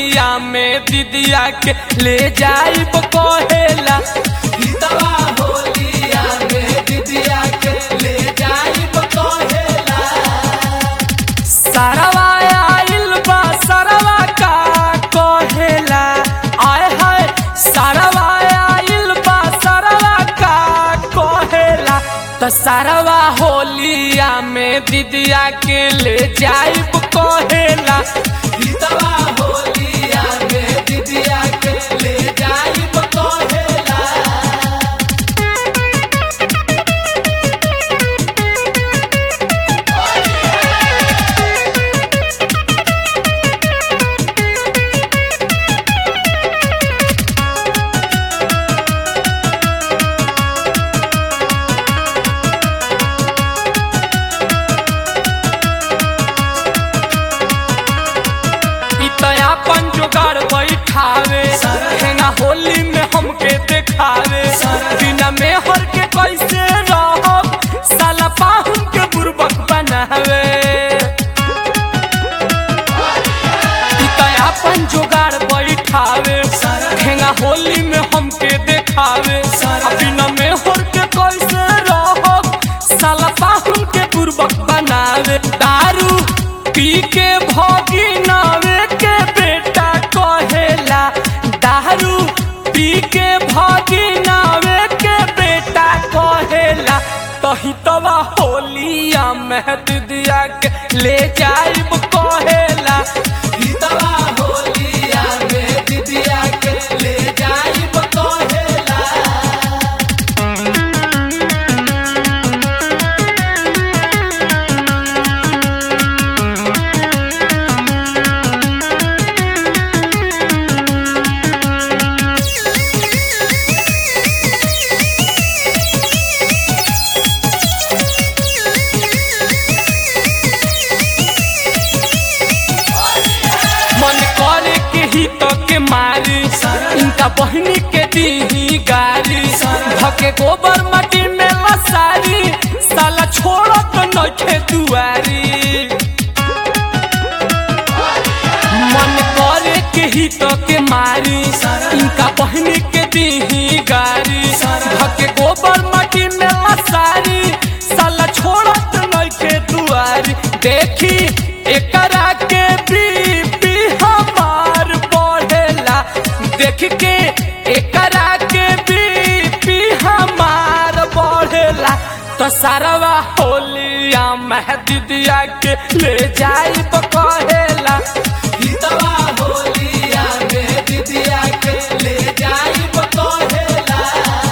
होलिया में दीदिया के ले जाइब कहेला हितवा होलिया में दीदिया के ले जाइब कहेला सरवा आइल बा सरवा का कहेला आय हाय सरवा आइल बा सरवा का कहेला त सरवा होलिया में दीदिया के ले जाइब कहेला हितवा होलिया में दीदिया के ले जाइब कहेला इतया अपन जोगाड़ बैठावे हेना होली में हमके देखावे बिना मेहर के कैसे रहब साला पाहुन के बुर्बक बनावे इतया अपन जोगाड़ बैठावे हेना होली में हमके देखावे आ बिना मेहर के कैसे रहब साला पाहुन के बुर्बक बनावे दारू पी के भोगी नावे के बेटा कहेला दारू पी के भोगी नावे के बेटा कहेला तही तवा होलिया में दिदिया के ले जाइब कहेला हितवा होलिया में दीदिया के ले जाइब कहेला मन करे के ही तो के मारी इनका बहनी के दी गारी धके गोबर मटी में लसारी साला छोड़ तो नखे दुआरी मन करे के ही तो के मारी इनका बहनी के दी गारी धके गोबर मटी में लसारी साला छोड़ तो नखे दुआरी देखी एकरा के बीपी हमार बढ़ेला देख के एकरा के बीपी हमार बढ़ेला तो सारवा होलिया मह दीदिया के ले जाइब कहेला हितवा होलिया में दीदिया के ले जाइब कहेला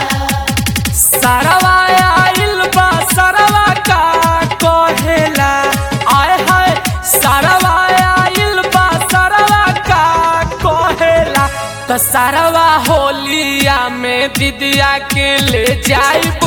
सरवा आइल बा सरवा का कहेला आय हाय सरवा आइल बा सरवा का कहेला त सरवा होलिया में दीदिया के ले जाइब